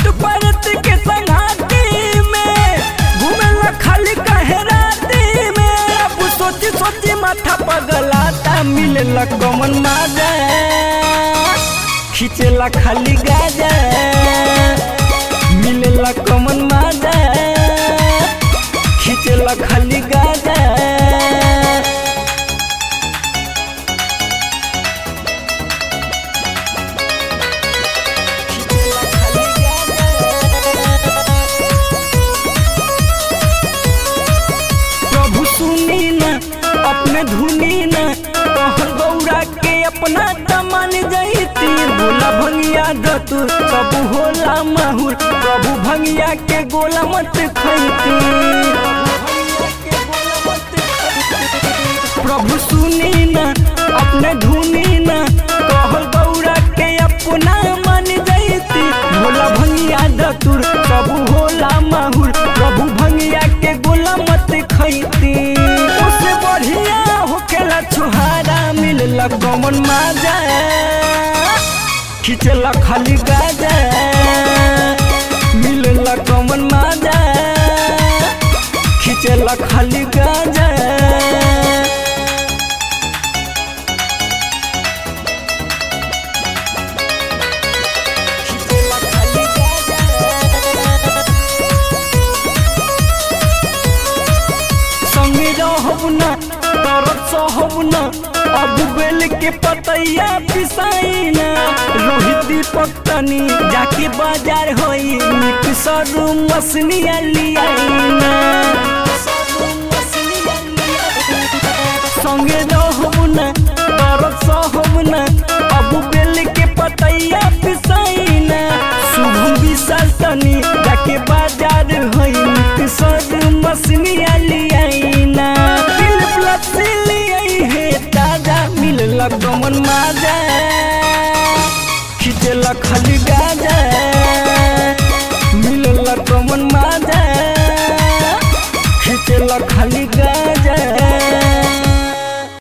भूत परत के संगाती में घूमेला खाली कहे राती में अब सोची सोची माथा पगलाता मिलेला कमन माजा खींचेला खाली गाजा मिलेला कमन माजा खींचेला खाली गाजा प्रभु सुनी न अपने धुनी न कहल गौरा के अपना तमन जैती बोला भंगिया दतुर सब होला माहुर प्रभु भंगिया के गोला मत खैती प्रभु सुनी न अपने धुनी न कहल गौरा के अपना मन जैती भोला भंगिया दतुर प्रभु होला माहुर प्रभु भंगिया के गोला मत खैती उससे बढ़िया होखेला छुहारा मिलला कमन माजा खिचला खाली गाजा मिलला कमन माजा खिचला खाली गाजा संगे रहब न तरत सहब न अब बेल के पतैया पिसाई न रोहित दीपक तनी जाके बाजार होई निक सरू मसनिया लियाई न संगे रहब न तरत सहब न अब बेल के पतैया पिसाई न शुभम विशाल तनी जाके बाजार होई निक सरू मसनिया लियाई न दिल प्लसी लियाई हे ताजा मिलला गमन माजा खिचला खाली